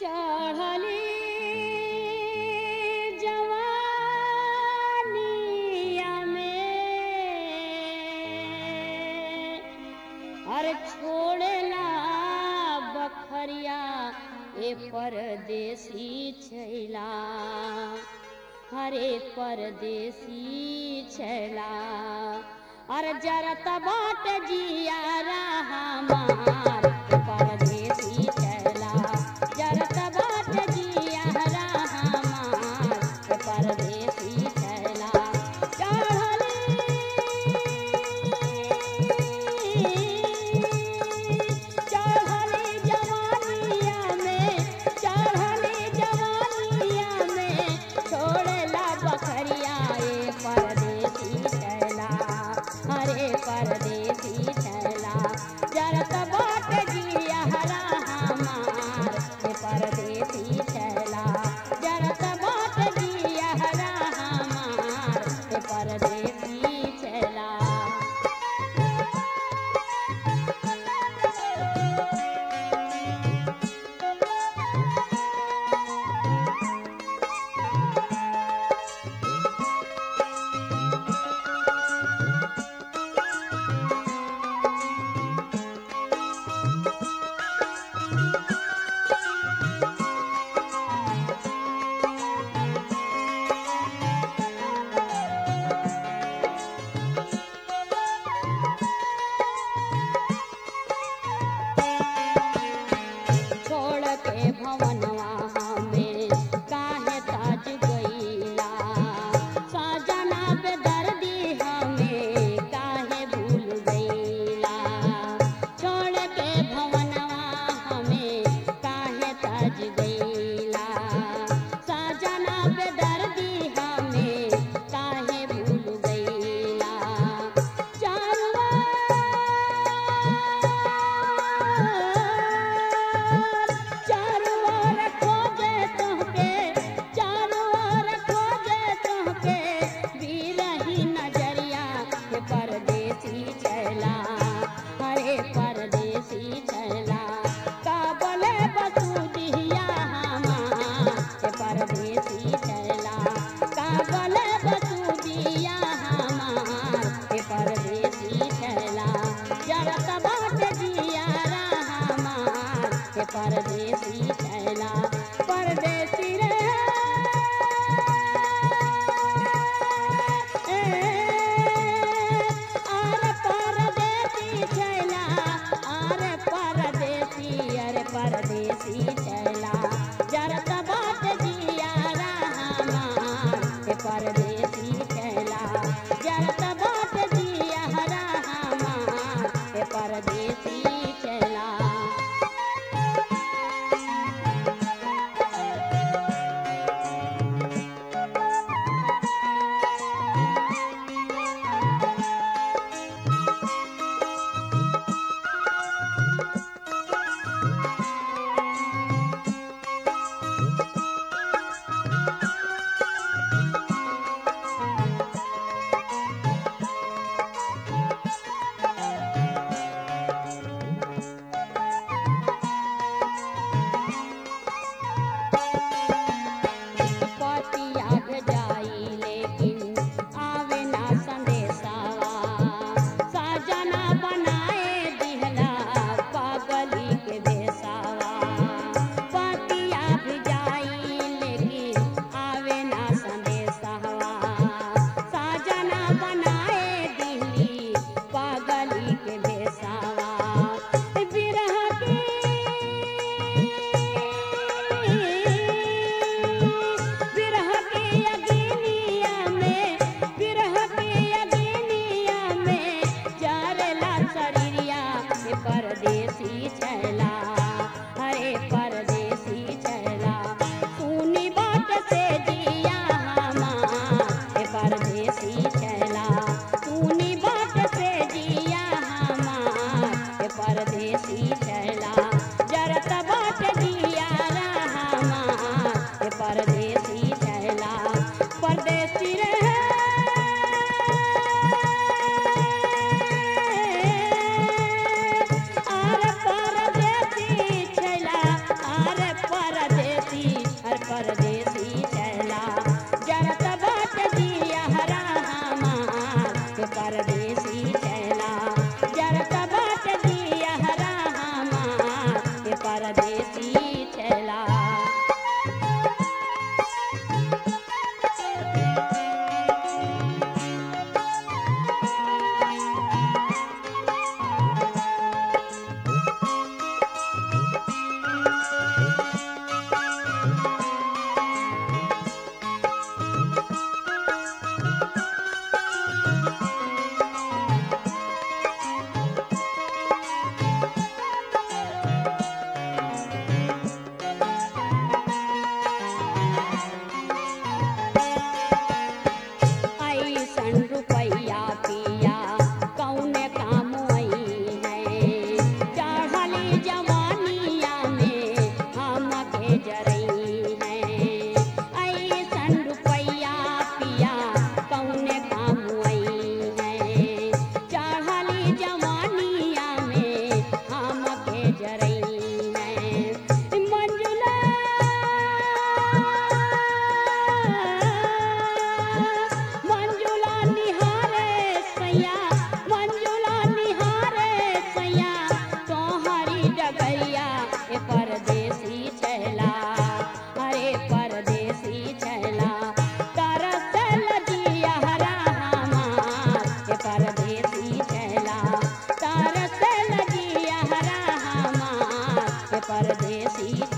चढ़ली जवानिया में अरे छोड़ेला बखरिया ए परदेसी छैला हरे परदेसी छैला अरे जरत बाट जिया हमार परदेसी छैला जरत बाट जिया हमार परदेसी छैला चढ़ली जवानिया में चढ़ली जवानिया में छोड़ला बखरिया ए परदेसी छैला हरे परदेसी छैला जरत बाट जिया हरा हमार ए परदेसी छैला जरत बाट जिया हरा हमार ए परदेसी छैला छोड़ के भवनवा हमें काहे ताज गईला सजना पे दर्दी हमें काहे भूल गईला छोड़ के भवनवा हमें काहे ताज गईला सजना पे दर्दी हमें काहे भूल गईला चारों ओर खोजे तोहके चारों ओर खोजे तोहके बिरही नजरिया के परदेसी छैला हरे परदेसी छैला काबले बसुदिया हमार के परदेसी छैला काबले बसुदिया हमार के परदेसी छैला जरत बाट जिया हमार के परदेसी छैला परदेसी रे अरे परदेसी छैला अरे परदेसी अरे परदेसी छैला जरत बाट जिया हमार के परदेसी छैला जरत बाट जिया हमार के परदेसी छैला पतिया भेजाई लेकिन आवे ना संदेशावा सजना बनाए दिहला पागली के बेसावा पतिया भेजाई लेकिन आवे ना संदेशावा सजना बनाए दिहली पागली के बेसावा बिरह की बिरह के अग्निया में बिरह के अग्निया में जरला शरीरिया हे परदेसी छैला हरे परदेसी छैला सुनी बात से जिया हमार हे परदेसी छैला सुनी बात से जिया हमार हे परदेसी छैला जरत बाट जिया हमार हे परदेसी छैला परदेसी रे अरे परदेसी परदेसी